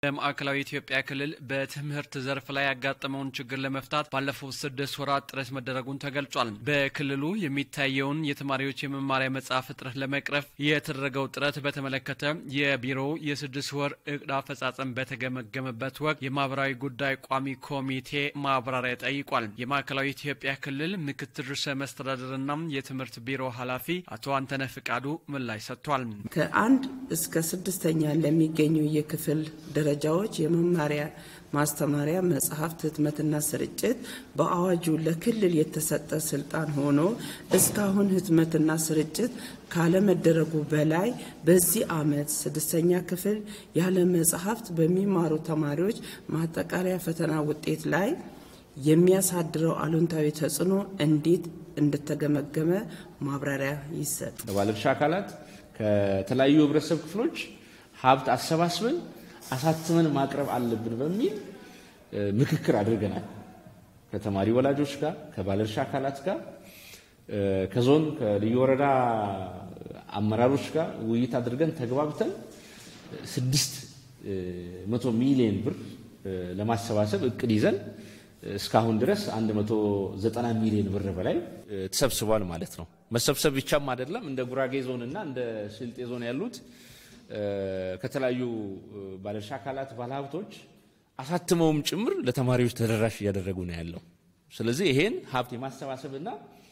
በማዕከላዊ ኢትዮጵያ ክልል በትምህርት ዘርፍ ላይ ያጋጠመውን ችግር ለመፍታት ባለፉት ስድስት ወራት ጥረት መደረጉን ተገልጿል። በክልሉ የሚታየውን የተማሪዎች የመማሪያ መጽሐፍ እጥረት ለመቅረፍ የተደረገው ጥረት በተመለከተ የቢሮው የስድስት ወር እቅድ አፈጻጸም በተገመገመበት ወቅት የማህበራዊ ጉዳይ ቋሚ ኮሚቴ ማብራሪያ ጠይቋል። የማዕከላዊ ኢትዮጵያ ክልል ምክትል ርዕሰ መስተዳድርና የትምህርት ቢሮ ኃላፊ አቶ አንተነህ ፍቃዱ ምላሽ ሰጥቷል። ከአንድ እስከ ስድስተኛ ለሚገኙ የክፍል ደረጃዎች የመማሪያ ማስተማሪያ መጽሐፍት ህትመትና ስርጭት በአዋጁ ለክልል የተሰጠ ስልጣን ሆኖ እስካሁን ህትመትና ስርጭት ካለመደረጉ በላይ በዚህ ዓመት ስድስተኛ ክፍል ያለ መጽሐፍት በሚማሩ ተማሪዎች ማጠቃለያ ፈተና ውጤት ላይ የሚያሳድረው አሉንታዊ ተጽዕኖ እንዴት እንደተገመገመ ማብራሪያ ይሰጥ። ከባለድርሻ አካላት ከተለያዩ ህብረተሰብ ክፍሎች ሀብት አሰባስበን አሳትመን ማቅረብ አለብን በሚል ምክክር አድርገናል። ከተማሪ ወላጆች ጋር፣ ከባለድርሻ አካላት ጋር፣ ከዞን ከልዩ ወረዳ አመራሮች ጋር ውይይት አድርገን ተግባብተን ስድስት መቶ ሚሊዮን ብር ለማሰባሰብ እቅድ ይዘን እስካሁን ድረስ 190 ሚሊዮን ብር በላይ ተሰብስቧል ማለት ነው። መሰብሰብ ብቻም አይደለም እንደ ጉራጌ ዞን እና እንደ ስልጤ ዞን ያሉት ከተለያዩ ባለድርሻ አካላት ባለሀብቶች አሳትመውም ጭምር ለተማሪዎች ተደራሽ እያደረጉ ነው ያለው። ስለዚህ ይሄን ሀብት የማሰባሰብና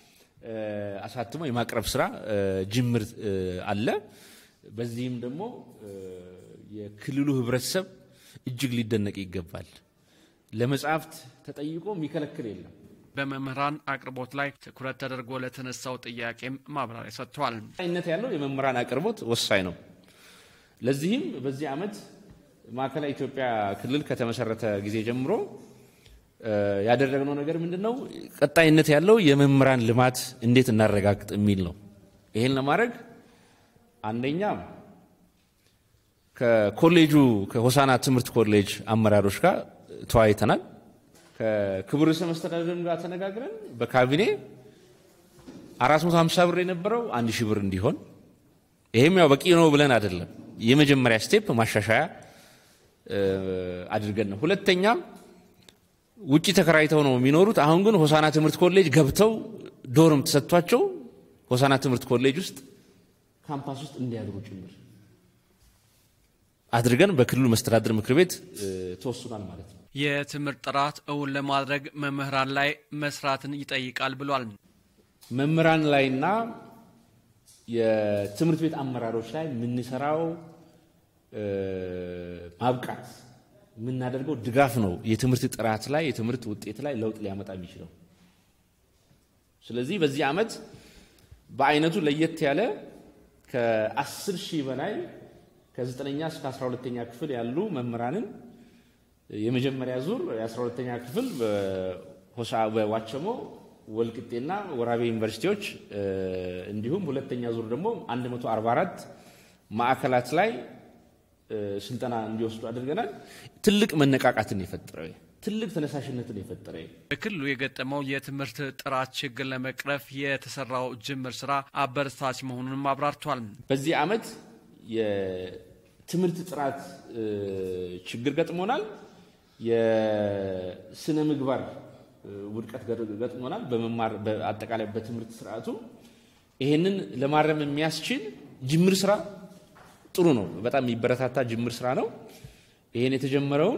አሳትሞ የማቅረብ ስራ ጅምር አለ። በዚህም ደግሞ የክልሉ ህብረተሰብ እጅግ ሊደነቅ ይገባል። ለመጽሐፍት ተጠይቆ የሚከለክል የለም። በመምህራን አቅርቦት ላይ ትኩረት ተደርጎ ለተነሳው ጥያቄም ማብራሪያ ሰጥቷል። ነት ያለው የመምህራን አቅርቦት ወሳኝ ነው። ለዚህም በዚህ ዓመት ማዕከላዊ ኢትዮጵያ ክልል ከተመሰረተ ጊዜ ጀምሮ ያደረግነው ነገር ምንድን ነው? ቀጣይነት ያለው የመምህራን ልማት እንዴት እናረጋግጥ የሚል ነው። ይሄን ለማድረግ አንደኛ ከኮሌጁ ከሆሳና ትምህርት ኮሌጅ አመራሮች ጋር ተወያይተናል። ከክቡር ርዕሰ መስተዳድርም ጋር ተነጋግረን በካቢኔ 450 ብር የነበረው አንድ ሺህ ብር እንዲሆን ይሄም ያው በቂ ነው ብለን አይደለም የመጀመሪያ ስቴፕ ማሻሻያ አድርገን ነው። ሁለተኛ ውጭ ተከራይተው ነው የሚኖሩት። አሁን ግን ሆሳና ትምህርት ኮሌጅ ገብተው ዶርም ተሰጥቷቸው ሆሳና ትምህርት ኮሌጅ ውስጥ ካምፓስ ውስጥ እንዲያድሩ ጭምር አድርገን በክልሉ መስተዳድር ምክር ቤት ተወስኗል ማለት ነው። የትምህርት ጥራት እውን ለማድረግ መምህራን ላይ መስራትን ይጠይቃል ብሏል። መምህራን ላይና የትምህርት ቤት አመራሮች ላይ የምንሰራው ማብቃት የምናደርገው ድጋፍ ነው የትምህርት ጥራት ላይ የትምህርት ውጤት ላይ ለውጥ ሊያመጣ የሚችለው። ስለዚህ በዚህ ዓመት በአይነቱ ለየት ያለ ከአስር ሺህ በላይ ከዘጠነኛ እስከ አስራ ሁለተኛ ክፍል ያሉ መምህራንን የመጀመሪያ ዙር የአስራ ሁለተኛ ክፍል በዋቸሞ ወልቅጤና ወራቤ ዩኒቨርሲቲዎች እንዲሁም ሁለተኛ ዙር ደግሞ 144 ማዕከላት ላይ ስልጠና እንዲወስዱ አድርገናል። ትልቅ መነቃቃትን የፈጠረ ትልቅ ተነሳሽነትን የፈጠረ በክልሉ የገጠመው የትምህርት ጥራት ችግር ለመቅረፍ የተሰራው ጅምር ስራ አበረታች መሆኑንም አብራርቷል። በዚህ ዓመት የትምህርት ጥራት ችግር ገጥሞናል። የስነ ምግባር ውድቀት ገጥሞናል። በመማር አጠቃላይ በትምህርት ስርዓቱ ይሄንን ለማረም የሚያስችል ጅምር ስራ ጥሩ ነው። በጣም የሚበረታታ ጅምር ስራ ነው። ይሄን የተጀመረውን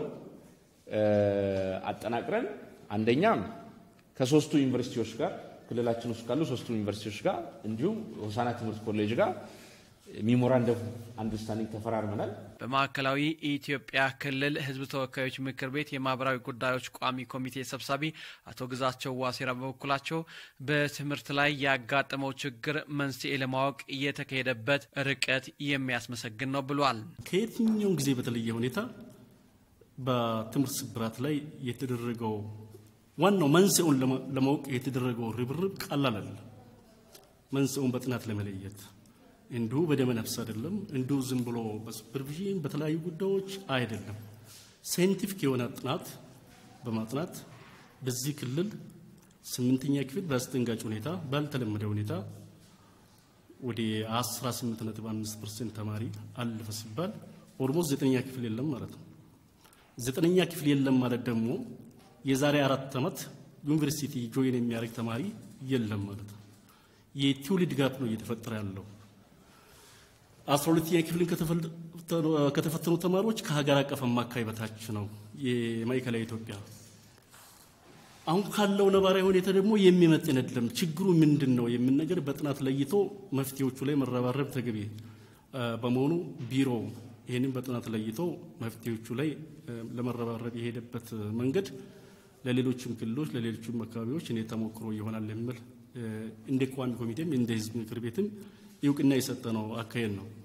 አጠናቅረን አንደኛ ከሶስቱ ዩኒቨርሲቲዎች ጋር ክልላችን ውስጥ ካሉ ሶስቱ ዩኒቨርሲቲዎች ጋር እንዲሁም ሆሳና ትምህርት ኮሌጅ ጋር ሚሞራንደም አንደርስታንዲንግ ተፈራርመናል። በማዕከላዊ ኢትዮጵያ ክልል ሕዝብ ተወካዮች ምክር ቤት የማህበራዊ ጉዳዮች ቋሚ ኮሚቴ ሰብሳቢ አቶ ግዛቸው ዋሴራ በበኩላቸው በትምህርት ላይ ያጋጠመው ችግር መንስኤ ለማወቅ የተካሄደበት ርቀት የሚያስመሰግን ነው ብሏል። ከየትኛውም ጊዜ በተለየ ሁኔታ በትምህርት ስብራት ላይ የተደረገው ዋናው መንስኤውን ለማወቅ የተደረገው ርብርብ ቀላል አይደለም። መንስኤውን በጥናት ለመለየት እንዲሁ በደመ ነፍስ አይደለም። እንዲሁ ዝም ብሎ በሱፐርቪዥን በተለያዩ ጉዳዮች አይደለም። ሳይንቲፊክ የሆነ ጥናት በማጥናት በዚህ ክልል ስምንተኛ ክፍል በአስደንጋጭ ሁኔታ ባልተለመደ ሁኔታ ወደ 18.5 ፐርሰንት ተማሪ አለፈ ሲባል ኦልሞስት ዘጠነኛ ክፍል የለም ማለት ነው። ዘጠነኛ ክፍል የለም ማለት ደግሞ የዛሬ አራት ዓመት ዩኒቨርሲቲ ጆይን የሚያደርግ ተማሪ የለም ማለት ነው። የትውልድ ጋፕ ነው እየተፈጠረ ያለው። አስራ ሁለተኛ ክፍልን ከተፈተኑ ተማሪዎች ከሀገር አቀፍ አማካይ በታች ነው የማዕከላዊ ኢትዮጵያ። አሁን ካለው ነባራዊ ሁኔታ ደግሞ የሚመጥን አይደለም። ችግሩ ምንድን ነው የምን ነገር በጥናት ለይቶ መፍትሄዎቹ ላይ መረባረብ ተገቢ በመሆኑ ቢሮ ይህንን በጥናት ለይቶ መፍትሄዎቹ ላይ ለመረባረብ የሄደበት መንገድ ለሌሎችም ክልሎች ለሌሎችም አካባቢዎች እኔ ተሞክሮ ይሆናል የሚል እንደ ቋሚ ኮሚቴም እንደ ህዝብ ምክር ቤትም እውቅና የሰጠ ነው አካሄድ ነው።